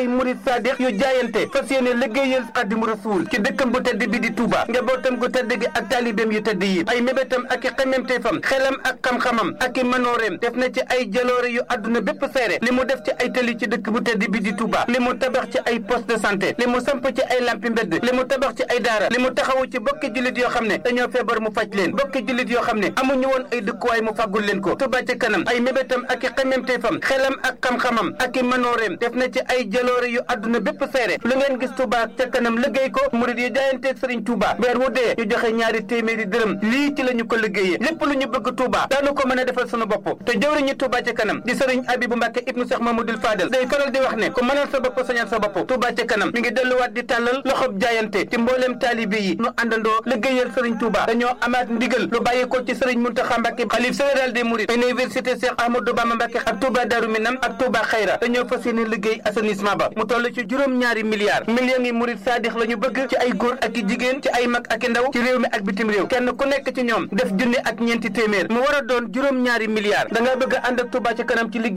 ay murid sadiq yu jaayante fas yéene liggéeyal Xaadimu Rasuul ci dëkkam bu tedd bi di Touba njabootam gu tedd gi ak taalibeem yu tedd yi ay mébétam ak i xememteefam xelam ak xam-xamam ak i manooreem def na ci ay jaloore yu àdduna bépp seere li mu def ci ay tali ci dëkk bu tedd bi di Touba li mu tabax ci ay poste de santé li mu samp ci ay lampi mbedd li mu tabax ci ay daara li mu taxawu ci bokki jullit yoo xam ne dañoo feebar mu faj leen bokki jullit yoo xam ne amuñu woon ay dëkkuwaay mu fàggul leen ko Touba ci kanam ay mébétam ak i xememteefam xelam ak xam-xamam ak i manooreem def na ci ay jaloore yu àdduna bépp seere lu ngeen gis Touba ca kanam liggéey ko murid yi jaayanteeg Serigne Touba weer wu dee ñu joxe ñaari téeméeri dërëm lii ci la ñu ko liggéeyee lépp lu ñu bëgg Touba daanu ko mën a defal sunu bopp te jëwriñu Touba ca kanam di Serigne Abibou Mbacke ibnu Cheikh Mamadou Fadel day faral di wax ne ku mënal sa bopp sañal sa bopp Touba ca kanam mi ngi delluwaat di tàllal loxob jaayante ci mbooleem taalibe yi nu àndandoo liggéeyal Serigne Touba dañoo amaat ndigal lu bàyyi ko ci Serigne Mountakha Mbacke xalif général des Mourides université Cheikh Ahmadou Bamba Mbacke ak Touba Darou Minam ak Touba Xayra dañoo fas yéene liggéey assainissement ba mu toll ci juróom-ñaari milliards millions yi murid saadix la ñu bëgg ci ay góor ak i jigéen ci ay mag ak i ndaw ci réew mi ak bitim réew kenn ku nekk ci ñoom def junni ak ñeenti téeméer mu war a doon juróom-ñaari milliards da nga bëgg a ànd ak Touba ci kanam ci liggéey